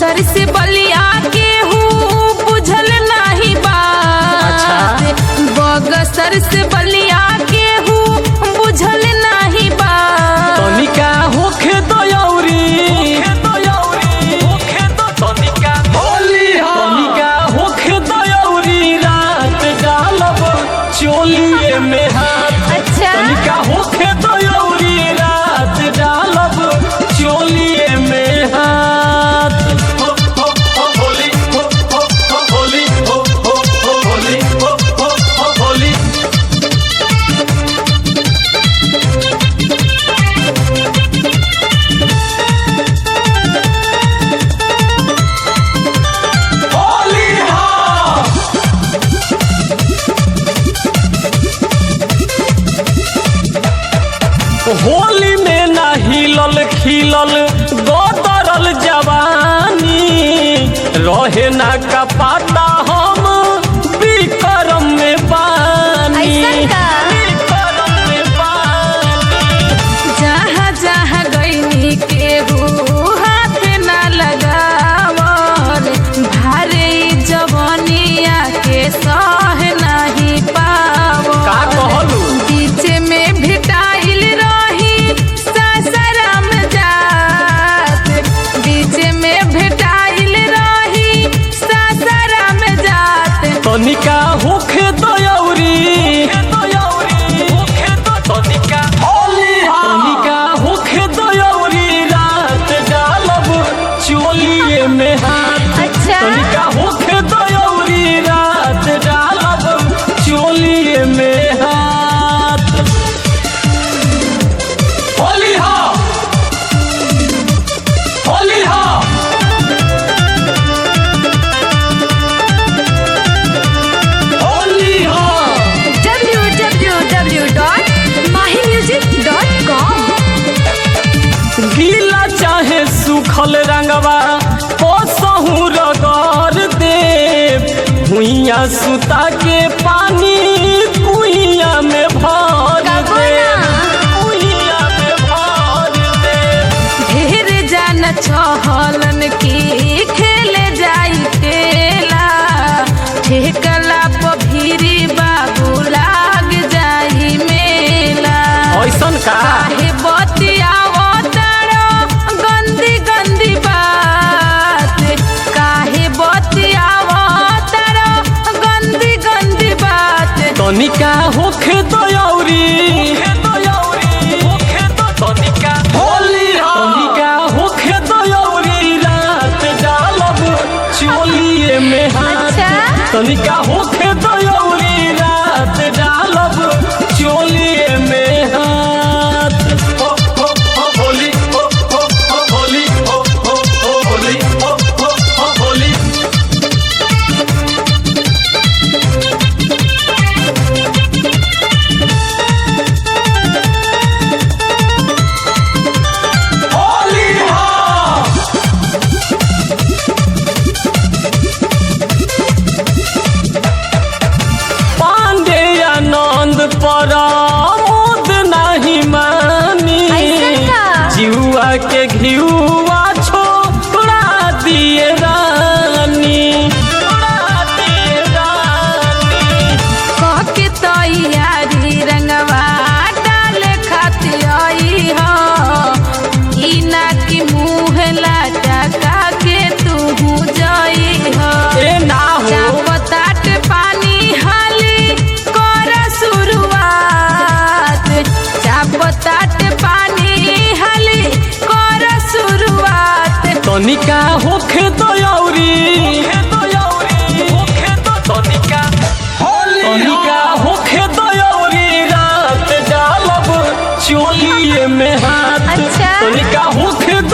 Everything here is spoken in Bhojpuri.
बगसर से बलिया के हूँ बुझल नाही बात बगसर से बलिया के हूँ बुझल नाही बात तनिका होखे दयौरी तनिका होखे दयौरी रात डालब चोलिए में हाथ अच्छा तनिका होखे दयौरी रात डालब चोलिए में हाथ हो, हो, हो, होली, हो, हो, हो, होली, हो, हो, हो, होली, हो, हो, हो, होली। होली हाँ होली में ना हिलल खिलल गोदरल जवानी रहे ना का पाता हम विक्रम में पानी ऐसन का? विक्रम में पानी जहाँ जहाँ गईनी के हूँ हाथ ना लगावल भारे जवनिया के सह नहीं पावल का कहलू बीच में भिटाइल रही सासाराम जात बीच में भेटाइल रही सासाराम जात तनिका होखे दयौरी तनिका तनिका होखे दयौरी रात डालब चोलिए में हाथ अच्छा तनिका होखे दयौरी रात डालब चोलिए में हाथ होली हा होली हा होली हा www.mahimusic.com गीला चाहे सूखल रंगवा पोसहू रगड़ दे भुइया सुता के पानी कुइया में भर कबो दे ना। कुइया में भर दे ढेर जान छहलन की खेले जाई खेला ठेकला पभीरी बाबू लाग जाई मेला ऐसन का काहे बतियावो तारो गंदी गंदी बात काहे बतियावो तारो गंदी गंदी बात तनिका होखे दयौरी तनिका होली तनिका होखे दयौरी रात डालब चोलिए में हाथ अच्छा तनिका होखे दयौरी रात डालब चोलिए में हाथ हो, हो, हो, होली, हो, हो, हो, होली, हो, हो, हो, होली, हो, हो, हो, होली। होली हाँ पांडे आनंद पर मोद नहीं मानी ऐसन का? जिहुआ के घियुआ छोड़ा दिए रानी छोड़ा दिए रानी कह के तैयारी रंगवा डाले खातिर आई हो ई ना की मुँह लटका के तू जाई हो ए ना हो चापताट पानी हाली कर शुरुआत चापताट पानी हाली कर शुरुआत तनिका होखे दयौरी तनिका तनिका होखे दयौरी रात डालब चोलिए में हाथ अच्छा। तनिका होखे